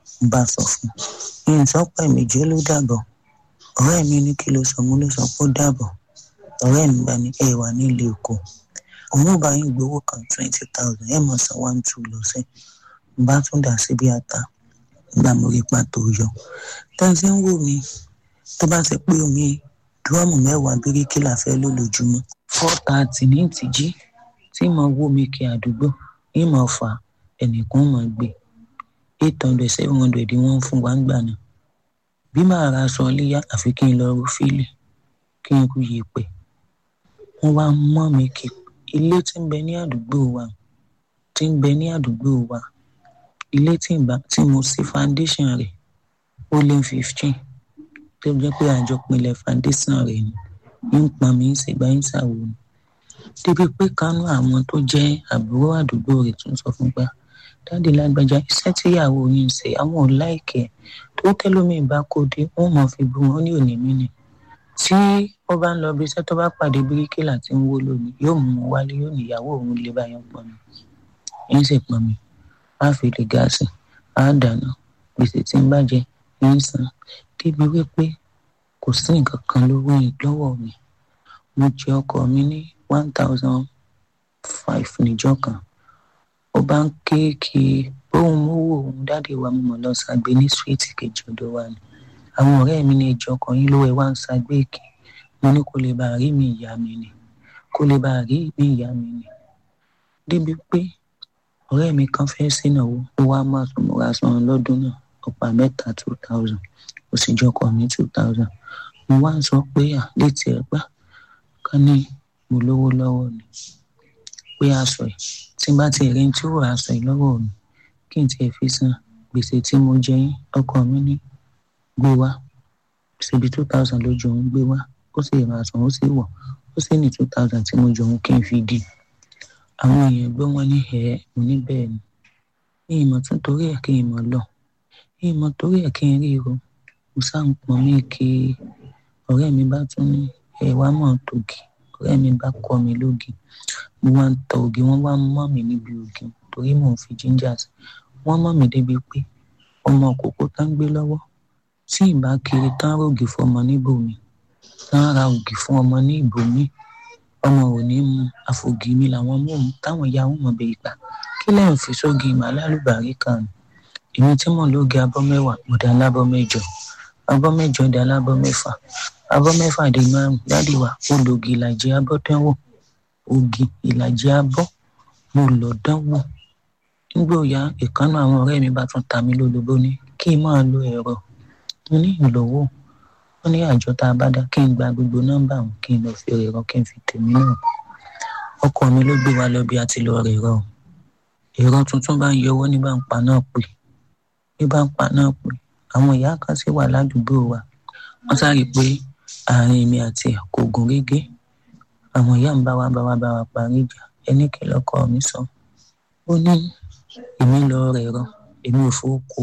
ń bá sọ fún un ìsọpọ̀ méjì ló dàbọ̀ ọ̀rẹ́ mi ní kí ló sọ mo ló sọ pé ó dàbọ̀ ọ̀rẹ́ mi bá ní ẹ wà nílé èkó òun ò bá yín gbowó kan twenty thousand ẹ mọ̀ san one two lọ́sẹ̀ ń bá tún dà síbi àtà nígbà mo rí pàtó yọ tẹ́sí ń wò mí tó bá ti pé omi dúrọ́ọ̀mù mẹ́wàá bíríkìlà fẹ́ lò lójúmọ́ four thirty ní ìtìjí tí mo wó mi kí àdúgbò ìmọ̀ fà ẹnìkan mọ̀ gbé eight hundred seven hundred wọ́n fún wa ń gbà náà bí màá ra aṣọ léyà àfi kí n lọ rú fílì kí n kú yèpè wọ́n wá mọ́ mi kí ilé tí ń bẹ ní àdúgbò wa tí ń bẹ ní àdúgbò wa ilé tí ìgbà tí mo sí foundation rẹ̀ ó lé fifteen tó jẹ́ pé àjọ pinlẹ̀ foundation rẹ̀ ni ń pọn mi ń ṣègbà ń ṣàwò ni débi pé kánú àwọn tó jẹ́ àbúrò àdúgbò rẹ̀ tún sọ fún gbà dáàdi lágbájá iṣẹ́ tíyàwó yín ṣe àwọn ò láìkẹ́ tó tẹ́lómi bá kó dé wọ́n mọ̀ fi bu wọn ní òní mí ni tí ó bá ń lọ bí iṣẹ́ tó bá pàdé bíríkìlà tí ń wó lónìí yóò mú un wálé yóò níyàwó òun lè bá yẹn pọn mi ń sì pọn mi á fi lè gáàsì á dáná gbèsè tí ń bàjẹ́ ń san débi wípé kò sí nǹkan kan lówó lọ́wọ́ mi mo jẹ ọkọ mi ní one thousand five níjọ́ kan ó bá ń kéèkì bóun mówó òun dáàdi wa mo mọ̀ lọ ṣàgbé ní síríìtì kejì ọ̀dọ̀ wa ni àwọn ọ̀rẹ́ mi ní ìjọ kan yín ló ẹ wá ń ṣàgbé èkì mo ní kó lè bá rí mi ìyá mi ni kó lè bá rí mi ìyá mi ni débi pé ọ̀rẹ́ mi kan fẹ́ sínáwó ó wá máa sọ mo ra san lọ́dún náà ọ̀pá mẹ́ta two thousand ó sì jọkọ̀ mi two thousand mo wá ń sọ pé à létí ẹ gbà ká ní mo lówó lọ́wọ́ ni pé aṣọ ẹ̀ tí bá ti rí tí ó rà aṣọ ẹ̀ lọ́wọ́ mi kí n tiẹ̀ fi san gbèsè tí mo jẹ yín ọkọ mi ní gbé wá ṣèbí two thousand lójú òun gbé wá ó sì rà aṣọ ó sì wọ̀ ó sì ní two thousand tí mo jọ òun kí n fi dì àwọn èèyàn gbọ́ wọn ní ẹ̀ mo ní bẹ́ẹ̀ ni ní ìmọ̀ tún torí ẹ̀ kí n mọ̀ lọ ní ìmọ̀ torí ẹ̀ kí n rí o mo sá ń pọn mí kí ọ̀rẹ́ mi bá tún ní ẹ̀ wá mọ̀ tògì ọ̀rẹ́ mi bá kọ́ mi lógi mo wá ń tọ ògì wọ́n wá mọ́ mi níbi ògì torí mò ń fi jíńjà sí wọ́n mọ́ mi débi pé ọmọ òkókó tá ń gbé lọ́wọ́ tí ìbá kiri tán rògì fún ọmọ níbòmí tán ra ògì fún ọmọ ní ìbòmí ọmọ ò ní mu àfògì mi làwọn mò ń táwọn ìyá wọn mọ̀ bẹ́ẹ̀ gbà kí lẹ́yìn fi sógi màálùbárí kan èmi tí mò ń lóge abọ́ mẹ́wàá mo dá lábọ́ mẹ́jọ abọ́ mẹ́jọ dá lábọ́ mẹ́fà abọ́ mẹ́fà dé márùn dáàdì wa ó lògì ìlàjì abọ́ dánwò ògì ìlàjì abọ́ mo lọ dánwò nígbà òyà ìkànnà àwọn ọ̀rẹ́ mi bá tún ta mí lólobó ní kí n máa lo ẹ̀rọ mo ní ìlówó ó ní àjọ tá a bá dá kí n gba gbogbo nọ́mbà wọn kí n lọ fi ẹ̀rọ kí n fi tèmi náà ọkọ mi ló gbé wa lọ bí a ti lọ rẹ̀ rọ ẹ̀rọ tuntun bá ń yọwọ́ ní bá ń pa náà pè ní bá ń pa náà pè àwọn ìyá kan sì wà ládùúgbò wa wọ́n sáré pé àárín èmi àti ẹ̀ kò gún régé àwọn ìyá ń bá wa bá wa bá wa parí ìjà ẹni kí lọkọ mi sọ ó ní èmi lọ rẹ̀ rọ èmi ò fowókò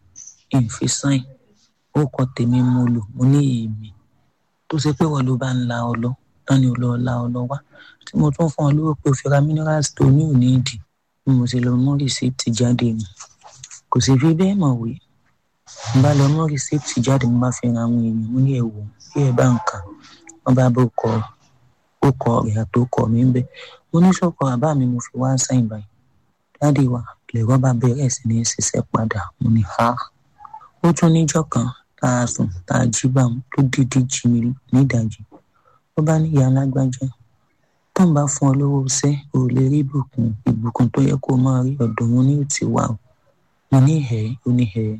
ìfi sáìn ó kọ tèmi mo lò mo ní èmi tó ṣe pé wọ́n ló bá ń la ọ lọ tán ni ò lọ la ọ lọ wá tí mo tún fún ọ lówó pé o fi ra minerals tó ní òní ìdí bí mo ṣe lọ mú rìsíìtì jáde mi kò sì fi bẹ́ẹ̀ mọ̀ wí mo bá lọ mú rìsíìtì jáde mo bá fi ra àwọn èèyàn mo ní ẹ̀wò bí ẹ bá ń kà wọ́n bá bó kọ ó kọ rẹ̀ àtòkọ mi ń bẹ mo ní sọ̀kọ àbá mi mo fi wá sáyìn báyìí dáàdi wa lẹ̀rọ bá bẹ̀rẹ̀ sí ní ṣiṣẹ́ padà mo ní ha ó tún níjọ́ kan tá a sùn tá a jí bá wọn tó dídí jí mi nídàájí ó bá ní ìyá alágbájá tó ń bá fún ọ lówó iṣẹ́ ò lè rí ìbùkún ìbùkún tó yẹ kó máa rí ọ̀dọ̀ wọn ní òtí wà ó mo ní ẹ̀ ó ní ẹ̀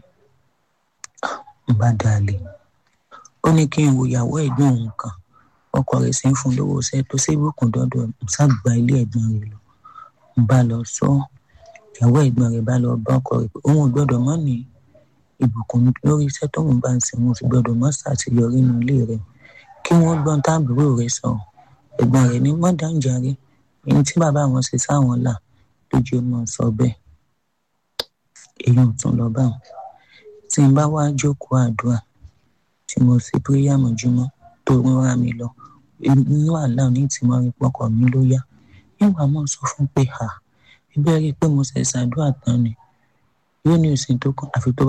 ń bá dalè ó ní kí n wo ìyàwó ẹ̀gbọ́n òun kan ọkọ rẹ̀ sì ń fún lówó iṣẹ́ tó ṣe ìbùkún dọ́dọ̀ ń sábà ilé ẹ̀gbọ́n rẹ̀ lọ ń bá lọ sọ ìyàwó ẹ̀gbọ́n rẹ̀ bá lọ bá ọkọ rẹ̀ pé òun ò gbọ́dọ̀ mọ́ ní ìbùkún lórí iṣẹ́ tóun bá ń ṣe wọn ò sì gbọ́dọ̀ mọ́ ṣàṣeyọrí nínú ilé rẹ̀ kí wọ́n gbọ́n táàbúrò rẹ̀ sọ ẹ̀gbọ́n rẹ̀ ní mọ́dàǹjàre èyí tí bàbá wọn ṣe sáwọn là lójú ọmọ sọ bẹ́ẹ̀ èyí ò tún lọ bá wọn tí n bá wá jókòó àdúrà tí mo ṣe píríyà mọ́júmọ́ tó rán mi lọ inú àlá ní tí mo rí pọkọ mi ló yá nígbà mo sọ fún pé ha ẹgbẹ́ rí i pé mo ṣe ṣàdúrà tán ni yóò ní òsín tó kàn àfi tó